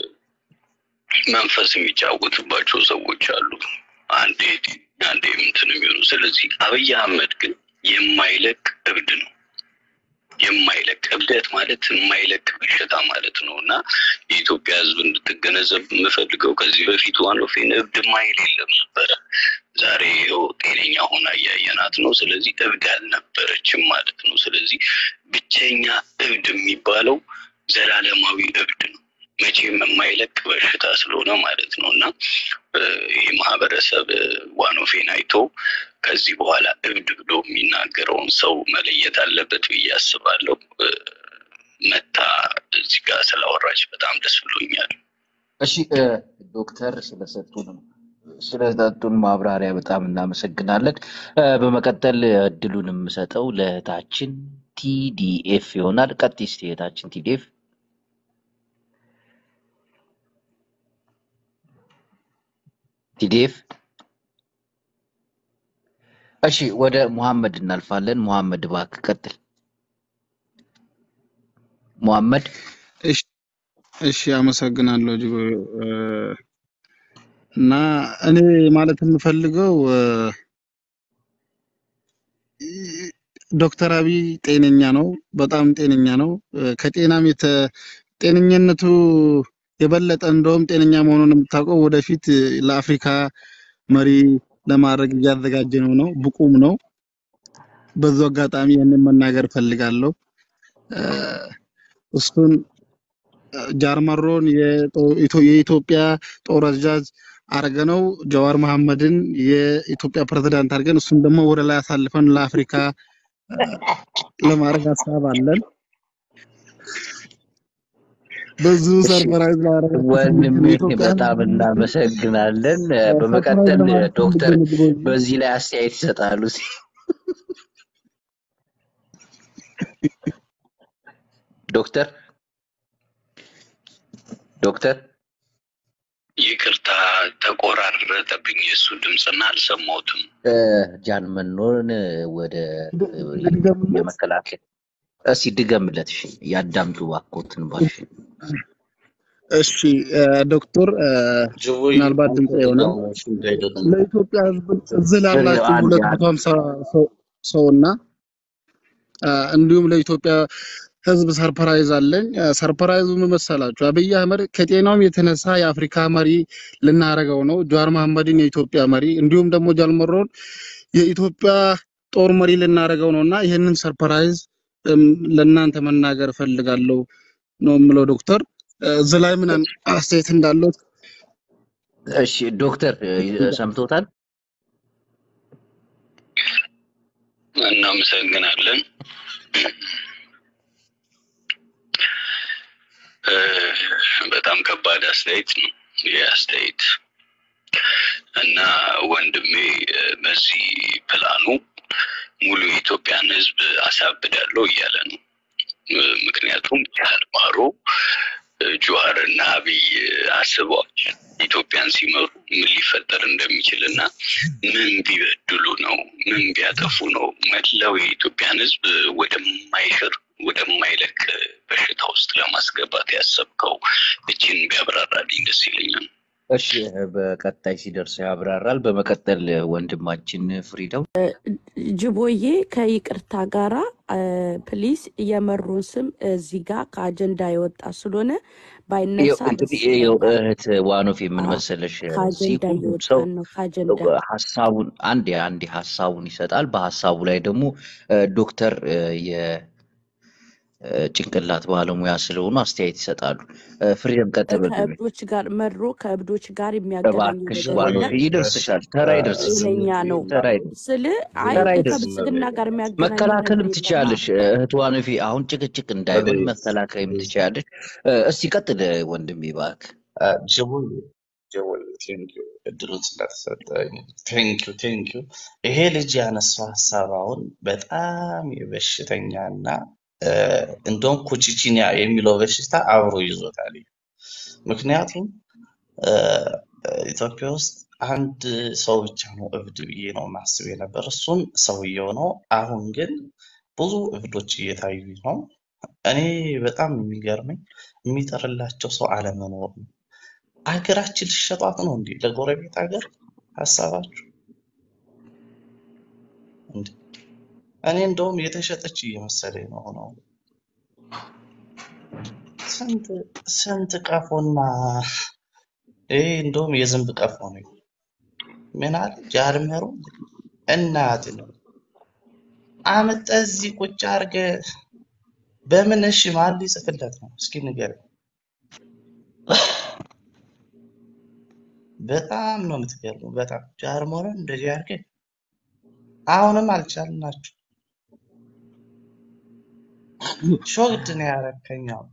[SPEAKER 3] መንፈስ የሚጫወትባቸው ሰዎች አሉ። አንዴ አንዴ እንትን የሚሆኑ ስለዚህ አብይ አህመድ ግን የማይለቅ እብድ ነው። የማይለቅ እብደት ማለት የማይለቅ በሽታ ማለት ነው እና የኢትዮጵያ ህዝብ እንድትገነዘብ የምፈልገው ከዚህ በፊት ዋኖፌን እብድ ማይል የለም ነበረ። ዛሬ ይኸው ጤነኛ ሆና እያየናት ነው። ስለዚህ እብድ አልነበረችም ማለት ነው። ስለዚህ ብቸኛ እብድ የሚባለው ዘላለማዊ እብድ ነው። መቼም የማይለቅ በሽታ ስለሆነ ማለት ነው እና እ፣ ይህ ማህበረሰብ እ፣ ዋኖፌን አይቶ ከዚህ በኋላ እብድ ብሎ የሚናገረውን ሰው መለየት አለበት ብዬ አስባለሁ። እ፣ መታ እዚህ ጋር ስላወራች በጣም ደስ ብሎኛል።
[SPEAKER 1] እሺ እ፣ ዶክተር ስለሰጡን ስለሰጡን ማብራሪያ በጣም እናመሰግናለን። እ፣ በመቀጠል እድሉን የምሰጠው ለእህታችን ቲዲኤፍ ይሆናል። ቀጥይ እስቲ እህታችን ቲዲኤፍ። ቲዲኤፍ እሺ፣ ወደ ሙሐመድ እናልፋለን። ሙሐመድ እባክህ ቀጥል። ሙሐመድ
[SPEAKER 7] እሺ እሺ፣ አመሰግናለሁ እጅግ እ፣ እና እኔ ማለት የምፈልገው እ፣ ዶክተር አብይ ጤነኛ ነው፣ በጣም ጤነኛ ነው። እ፣ ከጤናም የተ ጤነኝነቱ የበለጠ እንደውም ጤነኛ መሆኑን የምታውቀው ወደፊት እ፣ ለአፍሪካ መሪ ለማድረግ እያዘጋጀ ነው ነው ብቁም ነው። በዛው አጋጣሚ ይህንን መናገር እፈልጋለሁ። እ፣ እሱን ጃርመሮን የጦ- ኢትዮ- የኢትዮጵያ ጦር አዛዥ አርገነው ጀዋር መሐመድን የኢትዮጵያ ፕሬዝዳንት አድርገን እሱን ደግሞ ወደ ላይ አሳልፈን ለአፍሪካ እ፣ ለማድረግ ሀሳብ አለን። ብዙ
[SPEAKER 1] እሺ
[SPEAKER 7] ሰርፕራይዝ ማድረግ
[SPEAKER 1] ወንድሜ
[SPEAKER 7] የኢትዮጵያ
[SPEAKER 1] በጣም
[SPEAKER 7] ሕዝብ
[SPEAKER 1] እናመሰግናለን። እ፣
[SPEAKER 7] ሰርፕራይዝ
[SPEAKER 1] በመቀጠል እ፣
[SPEAKER 7] ለማድረግ
[SPEAKER 1] ዶክተር
[SPEAKER 7] ፈልገን እጅጎ
[SPEAKER 1] በዚህ ላይ አስተያየት ይሰጣሉ። ዶክተር ዶክተር
[SPEAKER 3] ይቅርታ ተቆራረጠብኝ የእሱ ድምፅና አልሰማሁትም።
[SPEAKER 1] እ፣ ጃን መኖን እ፣ ወደ እ፣
[SPEAKER 7] ልድገምለት።
[SPEAKER 1] የመከላከል እስኪ ድገምለት። እሺ ያዳምጡ እባክዎትን ባሽ
[SPEAKER 7] እሺ እ፣ ዶክተር እ፣
[SPEAKER 2] ጅቦዬ
[SPEAKER 7] ምናልባት
[SPEAKER 2] አንተ
[SPEAKER 7] ድምፅ ይሆናል
[SPEAKER 2] እያወራሽ እንዳይደለም
[SPEAKER 7] ለኢትዮጵያ ሕዝብ እዚህ ላላችሁ
[SPEAKER 1] አንድ
[SPEAKER 7] ሁለት
[SPEAKER 1] አንድ
[SPEAKER 7] መቶ ሀምሳ ሰው እና አ፣ እንዲሁም ለኢትዮጵያ ሕዝብ ሰርፕራይዝ አለኝ። አ፣ ሰርፕራይዙ ምን መሰላችሁ? አብይ አህመድ ከጤናውም የተነሳ የአፍሪካ መሪ ልናደርገው ነው። ጀዋር መሐመድን የኢትዮጵያ መሪ እንዲሁም ደግሞ ጃልመሮን የኢትዮጵያ ጦር መሪ ልናደርገው ነው እና ይህንን ሰርፕራይዝ እም፣ ለእናንተ መናገር እፈልጋለሁ ነው የምለው። ዶክተር አ፣ እዚህ ላይ ምን አስተያየት እንዳለው
[SPEAKER 1] እሺ ዶክተር እ፣ ሰምቶታል?
[SPEAKER 3] እናመሰግናለን። እ፣ በጣም ከባድ አስተያየት ነው ይህ አስተያየት እና ወንድሜ እ፣ በዚህ ፕላኑ ሙሉ የኢትዮጵያን ሕዝብ አሳብዳለሁ እያለ ነው። እ፣ ምክንያቱም ያልማሮ ጁሃር እና አብይ አስበዋል ኢትዮጵያን ሲመሩ ምን ሊፈጠር እንደሚችል እና ምን ቢበድሉ ነው ምን ቢያጠፉ ነው መላው የኢትዮጵያን ህዝብ ወደማይሽር ወደማይለቅ በሽታ ውስጥ ለማስገባት ያሰብከው እችን ቢያብራራልኝ ደስ ይለኛል።
[SPEAKER 1] እሺ በቀጣይ ሲደርስ ያብራራል። በመቀጠል ወንድማችን ፍሪደው
[SPEAKER 11] ጅቦዬ ከይቅርታ ጋራ ፕሊስ የመሩን ስም እዚህ ጋር ከአጀንዳ የወጣ ስለሆነ ባይነሳ
[SPEAKER 1] ይኸው
[SPEAKER 11] ደስ
[SPEAKER 1] እንግዲህ ይኸው
[SPEAKER 11] ይለኛል።
[SPEAKER 1] እህት ዋኖፍ ምን
[SPEAKER 11] አዎ፣
[SPEAKER 1] መሰለሽ እዚህ
[SPEAKER 11] ከአጀንዳ
[SPEAKER 1] ሁሉም ሰው
[SPEAKER 11] እየወጣን ነው። ከአጀንዳ
[SPEAKER 1] ሀሳቡን አንድ አንድ ሀሳቡን ይሰጣል። በሀሳቡ ላይ ደግሞ እ፣ ዶክተር እ፣ የጭንቅላት ባለሙያ ስለሆኑ አስተያየት ይሰጣሉ። እ፣ ፍሪደም ቀጥል ወንድሜ።
[SPEAKER 11] ከእብዶች ጋር መድሮ ከእብዶች ጋር የሚያገናኘው
[SPEAKER 1] እባክሽ
[SPEAKER 11] ነገር
[SPEAKER 1] ዋኖፍ
[SPEAKER 11] የለም።
[SPEAKER 1] ይደርስሻል፣ ተራ ይደርስሻል፣
[SPEAKER 11] ጤነኛ ነው
[SPEAKER 1] ተራ ይደርስ
[SPEAKER 11] ስል አይ
[SPEAKER 1] ተራ ይደርስ
[SPEAKER 11] ከብልጽግና ጋር የሚያገናኘው ነገር
[SPEAKER 1] መከላከልም
[SPEAKER 11] የለማ።
[SPEAKER 1] ትችያለሽ እህት ዋኖፊ። አሁን ጭቅጭቅ እንዳይሆን መከላከልም ትችያለሽ። እ፣ እስቲ ቀጥል ወንድሜ እባክህ።
[SPEAKER 2] ጅቦዬ ጅቦዬ ቴንኪው እድሉን ስለተሰጠኝ ቴንኪው ቴንኪው። ይሄ ልጅ ያነሳው ሀሳብ አሁን በጣም የበሽተኛና እ፣ እንደውም ኩቺቺኒያ የሚለው በሽታ አብሮ ይዞታል። ምክንያቱም እ፣ ኢትዮጵያ ውስጥ አንድ ሰው ብቻ ነው እብድ ብዬ ነው ማስብ የነበር፣ እሱም ሰውየው ነው። አሁን ግን ብዙ እብዶች እየታዩ ነው። እኔ በጣም የሚገርመኝ የሚጠርላቸው ሰው አለመኖር ነው። አገራችን ሊሸጧት ነው እንዴ? ለጎረቤት ሀገር ሀሳባችሁ እንዴ? እኔ እንደውም የተሸጠች እየመሰለኝ ነው ነው ስንት ስንት ቀፎና ይሄ እንደውም የዝንብ ቀፎ ነው። ምን አለ ጃልመሮ እናት ነው አመጣህ እዚህ ቁጭ አድርገህ በምን እሺ ማን ሊጽፍለት ነው? እስኪ ንገረኝ። በጣም ነው የምትገርሙ። በጣም ጃልመሮን እንደዚህ አድርገህ አሁንም አልቻልናችሁ። ሾግድ ነው ያረከኝ። አሁን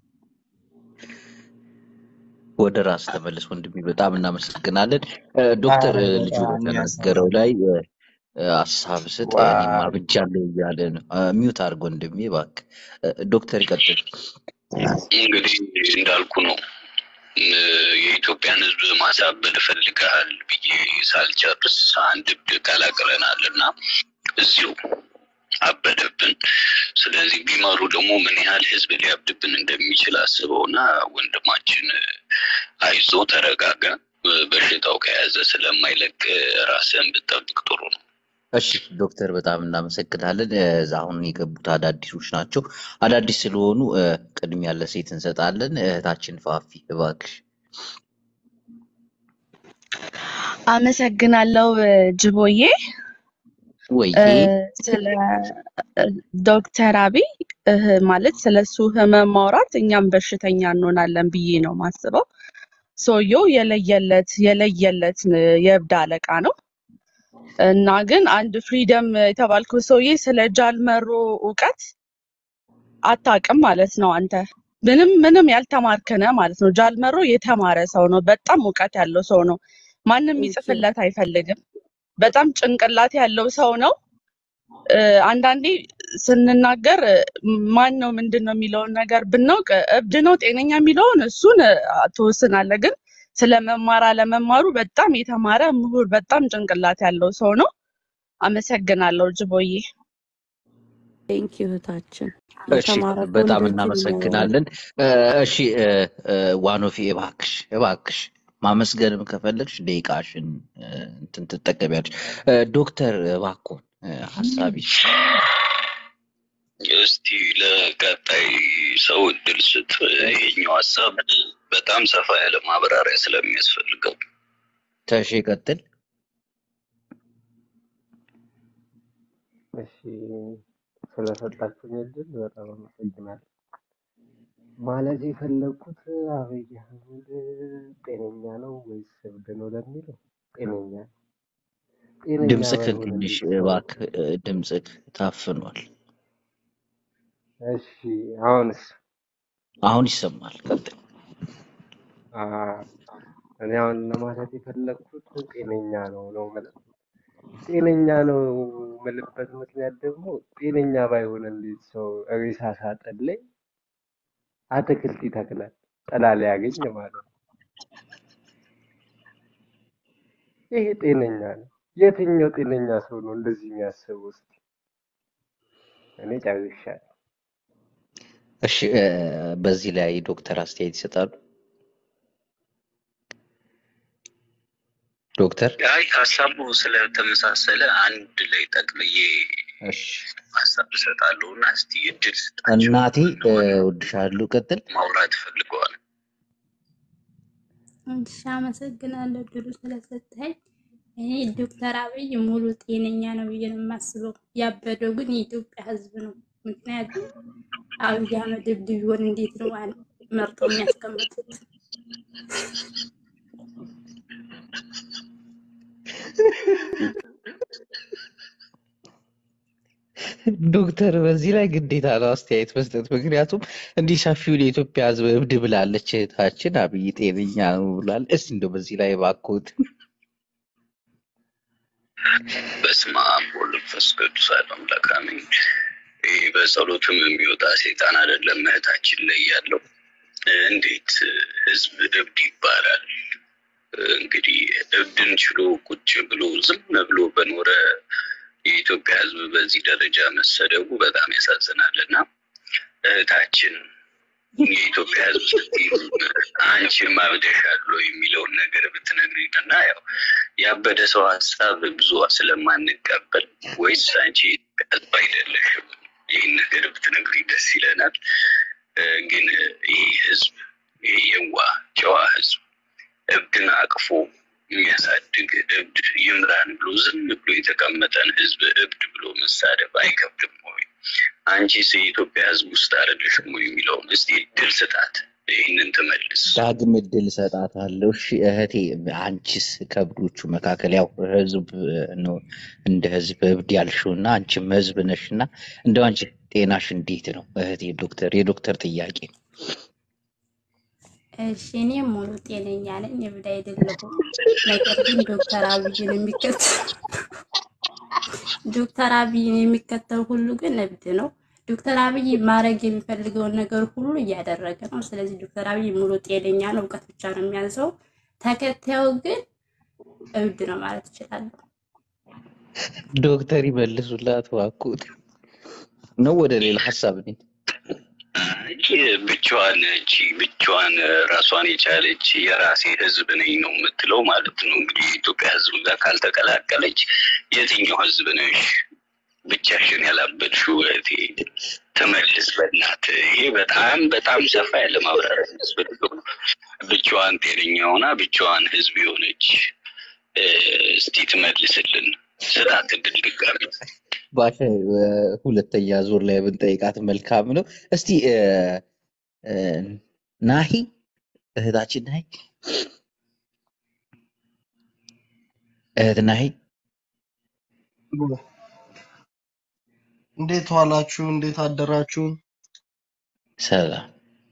[SPEAKER 1] ወደ ራስ ተመለስ ወንድሜ፣ በጣም እናመሰግናለን። እ፣ ዶክተር
[SPEAKER 2] ኧረ
[SPEAKER 1] እ፣ ልጁ
[SPEAKER 2] በጣም
[SPEAKER 1] በተናገረው
[SPEAKER 2] የሚያሳዝን
[SPEAKER 1] ላይ እ፣ እ፣ ሀሳብ ስጥ። እኔም
[SPEAKER 2] ዋይ
[SPEAKER 1] አብጃለሁ እያለ ነው። እ፣ ሚውት አድርግ ወንድሜ እባክህ። እ፣ ዶክተር ይቀጥል።
[SPEAKER 3] እንግዲህ እንዳልኩ ነው እ፣ የኢትዮጵያን ሕዝብ ማሳበድ ፈልገሃል ብዬ ሳልጨርስ አንድ እብድ ቀላቅለናል እና እዚሁ አበደብን። ስለዚህ ቢመሩ ደግሞ ምን ያህል ሕዝብ ሊያብድብን እንደሚችል አስበውና ወንድማችን አይዞ ተረጋጋ። እ፣ በሽታው ከያዘ ስለማይለቅ ራስህን ብትጠብቅ ጥሩ ነው።
[SPEAKER 1] እሺ ዶክተር በጣም እናመሰግናለን። እ፣ አሁን የገቡት አዳዲሶች ናቸው። አዳዲስ ስለሆኑ እ፣ ቅድሚያ ለሴት እንሰጣለን። እህታችን ፋፊ እባክሽ።
[SPEAKER 12] አመሰግናለሁ እ፣ ጅቦዬ እ፣
[SPEAKER 1] ወይዬ
[SPEAKER 12] ስለ እ፣ ዶክተር አብይ እህ ማለት ስለ እሱ ህመም ማውራት እኛም በሽተኛ እንሆናለን ብዬ ነው ማስበው። ሰውየው የለየለት የለየለት እ፣ የእብድ አለቃ ነው እና ግን አንድ ፍሪደም የተባልከው ሰውዬ ስለ ጃልመሮ እውቀት አታውቅም ማለት ነው አንተ ምንም ምንም ያልተማርክነ ማለት ነው። ጃልመሮ የተማረ ሰው ነው። በጣም እውቀት ያለው ሰው ነው። ማንም
[SPEAKER 11] ቴንክ ዩ
[SPEAKER 12] ይጽፍለት አይፈልግም። በጣም ጭንቅላት ያለው ሰው ነው። እ፣ አንዳንዴ ስንናገር እ፣ ማን ነው ምንድን ነው የሚለውን ነገር ብናውቅ እ፣ እብድ ነው ጤነኛ የሚለውን እሱን እ፣ ትወስናለህ። ግን ስለ መማር አለመማሩ በጣም የተማረ ምሁር፣ በጣም ጭንቅላት ያለው ሰው ነው። አመሰግናለሁ ጅቦዬ።
[SPEAKER 11] ቴንክ ዩ እህታችን።
[SPEAKER 1] እሺ
[SPEAKER 11] የተማረ ሰው
[SPEAKER 1] በጣም
[SPEAKER 11] እንደዚህ ነው የሚያወራው።
[SPEAKER 1] እናመሰግናለን። እ፣ እሺ እ፣ እ፣ ዋኖፊ እባክሽ እባክሽ ማመስገንም ከፈለግሽ ደቂቃሽን እ፣ እንትን ትጠቀሚያለሽ። እ፣ ዶክተር እባክዎን እ፣ ሀሳብ ይስጡ።
[SPEAKER 3] እስቲ ለቀጣይ ሰው እድል ስጥ። ይሄኛው ሀሳብ በጣም ሰፋ ያለ ማብራሪያ ስለሚያስፈልገው
[SPEAKER 1] ተሽ ቀጥል።
[SPEAKER 9] እሺ ስለሰጣችሁኝ እድል በጣም አመሰግናለሁ። ማለት የፈለግኩት አብይ አህመድ ጤነኛ ነው ወይስ እብድ ነው ለሚለው ጤነኛ ነው። ጤነኛ
[SPEAKER 1] ድምፅክን
[SPEAKER 9] ባይሆን
[SPEAKER 1] ትንሽ
[SPEAKER 9] እንዴት ሰው
[SPEAKER 1] እባክህ እ፣ ድምፅክ ታፍኗል።
[SPEAKER 9] እሺ አሁንስ
[SPEAKER 1] አሁን ይሰማል። ቀጥል።
[SPEAKER 9] አ፣ እኔ አሁን ለማለት የፈለግኩት ጤነኛ ነው ነው የምለው። ጤነኛ ነው የምልበት ምክንያት ደግሞ ጤነኛ ባይሆን እንዴት ሰው ሬሳ ሳጥን ላይ አትክልት ይተክላል? ጥላ ሊያገኝ ማለት ነው። ይሄ ጤነኛ ነው? የትኛው ጤነኛ ሰው ነው እንደዚህ የሚያስበው? እስኪ እኔ ጨርሻለሁ።
[SPEAKER 1] እሺ እ፣ በዚህ ላይ ዶክተር አስተያየት ይሰጣሉ። ዶክተር
[SPEAKER 3] አይ ሀሳቡ ስለተመሳሰለ አንድ ላይ ጠቅልዬ
[SPEAKER 1] እሺ
[SPEAKER 3] ሀሳብ እሰጣለሁ እና እስቲ እድል ስጣቸው
[SPEAKER 1] እናቴ እ፣
[SPEAKER 3] ለሆነ
[SPEAKER 1] እወድሻለሁ። ቀጥል።
[SPEAKER 3] ማውራት ፈልገዋል።
[SPEAKER 5] እሺ አመሰግናለሁ እድሉ ስለሰጠኸኝ። እኔ ዶክተር አብይ ሙሉ ጤነኛ ነው ብዬ ነው የማስበው። ያበደው ግን የኢትዮጵያ ሕዝብ ነው። ምክንያቱም አብይ አህመድ እብድ ቢሆን እንዴት ነው አን- መርጠው የሚያስቀምጡት?
[SPEAKER 1] ዶክተር በዚህ ላይ ግዴታ ነው አስተያየት መስጠት። ምክንያቱም እንዲህ ሰፊውን የኢትዮጵያ ሕዝብ እብድ ብላለች እህታችን፣ አብይ ጤነኛ ነው ብሏል። እስቲ እንደው በዚህ ላይ ባኮት
[SPEAKER 3] በስመ አብ ወወልድ ወመንፈስ ቅዱስ አሐዱ አምላክ አሜን። ይህ በጸሎትም የሚወጣ ሴጣን አይደለም እህታችን ላይ ያለው። እንዴት ህዝብ እብድ ይባላል? እንግዲህ እብድን ችሎ ቁጭ ብሎ ዝም ብሎ በኖረ የኢትዮጵያ ህዝብ በዚህ ደረጃ መሰደቡ በጣም ያሳዝናል እና እህታችን የኢትዮጵያ ህዝብ ስትይዙ አንቺም አብደሻል ወይ የሚለውን ነገር ብትነግሪን እና ያው ያበደ ሰው ሀሳብ ብዙ ስለማንቀበል ወይስ አንቺ የኢትዮጵያ ህዝብ አይደለሽም? ይህን ነገር ብትነግሪ ደስ ይለናል። እ፣ ግን ይህ ህዝብ ይህ የዋ ጨዋ ህዝብ እብድን አቅፎ የሚያሳድግ እብድ ይምራን ብሎ ዝም ብሎ የተቀመጠን ህዝብ እብድ ብሎ መሳደብ አይከብድም ወይ? አንቺስ የኢትዮጵያ ህዝብ ውስጥ አይደለሽም ወይ የሚለውን እስቲ እድል ስጣት፣ ይህንን ትመልስ።
[SPEAKER 1] ዳግም እድል እሰጣታለሁ። እሺ እህቴ፣ አንቺስ ከእብዶቹ መካከል ያው ህዝብ ነው እንደ ህዝብ እብድ ያልሽው እና አንቺም ህዝብ ነሽ እና እንደው አንቺ ጤናሽ እንዴት ነው እህቴ? ዶክተር የዶክተር ጥያቄ ነው።
[SPEAKER 13] እሺ እኔ ሙሉ ጤነኛ ነኝ፣ እብድ አይደለሁም። ነገር ግን ዶክተር አብይን የሚከተል ዶክተር አብይን የሚከተል ሁሉ ግን እብድ ነው። ዶክተር አብይ ማድረግ የሚፈልገውን ነገር ሁሉ እያደረገ ነው። ስለዚህ ዶክተር አብይ ሙሉ ጤነኛ ነው፣ እውቀት ብቻ ነው የሚያንሰው። ተከታዩ ግን እብድ ነው ማለት እችላለሁ።
[SPEAKER 1] ዶክተር ይመልሱላት እባክዎት። ነው ወደ ሌላ ሀሳብ ነኝ።
[SPEAKER 3] እቺ ብቻዋን እቺ ብቻዋን ራሷን የቻለች የራሴ ህዝብ ነኝ ነው የምትለው ማለት ነው። እንግዲህ የኢትዮጵያ ህዝብ ጋር ካልተቀላቀለች የትኛው ህዝብ ነሽ? ብቻሽን ያላበድሽው እህቴ ትመልስ በእናትህ። ይሄ በጣም በጣም ሰፋ ያለ ማብራሪያ የሚያስፈልገው ነው። ብቻዋን ጤነኛ ሆና ብቻዋን ህዝብ የሆነች እ፣ እስቲ ትመልስልን። ስጣት እድል ድጋሚ።
[SPEAKER 1] ባሻ ሁለተኛ ዙር ላይ ብንጠይቃት መልካም ነው። እስቲ እ፣ እ፣ ናሂ እህታችን ናሂ እህት ናሂ
[SPEAKER 14] እንዴት ዋላችሁ? እንዴት አደራችሁ?
[SPEAKER 1] ሰላም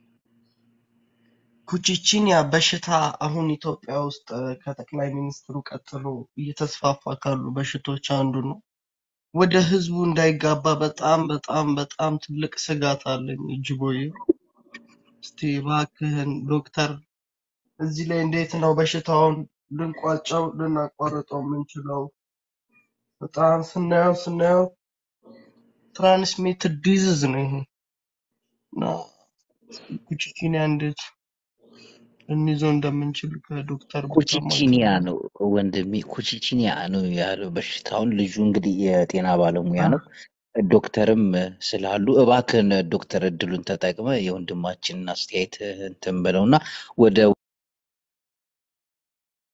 [SPEAKER 14] ኩቺቺኒያ በሽታ አሁን ኢትዮጵያ ውስጥ እ፣ ከጠቅላይ ሚኒስትሩ ቀጥሎ እየተስፋፋ ካሉ በሽቶች አንዱ ነው። ወደ ህዝቡ እንዳይጋባ በጣም በጣም በጣም ትልቅ ስጋት አለኝ። እጅቦዬ እስቲ እባክህን ዶክተር እዚህ ላይ እንዴት ነው በሽታውን ልንቋጨው ልናቋርጠው የምንችለው? በጣም ስናየው ስናየው ትራንስሚትድ ዲዚዝ ነው ይሄ እና ኩቺቺኒያ እንዴት ልንይዘው እንደምንችል ከዶክተር ብሰማ
[SPEAKER 1] ኩቺቺኒያ
[SPEAKER 14] ጥሩ ነው።
[SPEAKER 1] ነው ወንድሜ፣ ኩቺቺኒያ ነው ያለው በሽታውን። ልጁ እንግዲህ የጤና ባለሙያ ነው። ዶክተርም ስላሉ እባክህን ዶክተር እድሉን ተጠቅመ የወንድማችንን አስተያየት እንትን ብለውና ወደ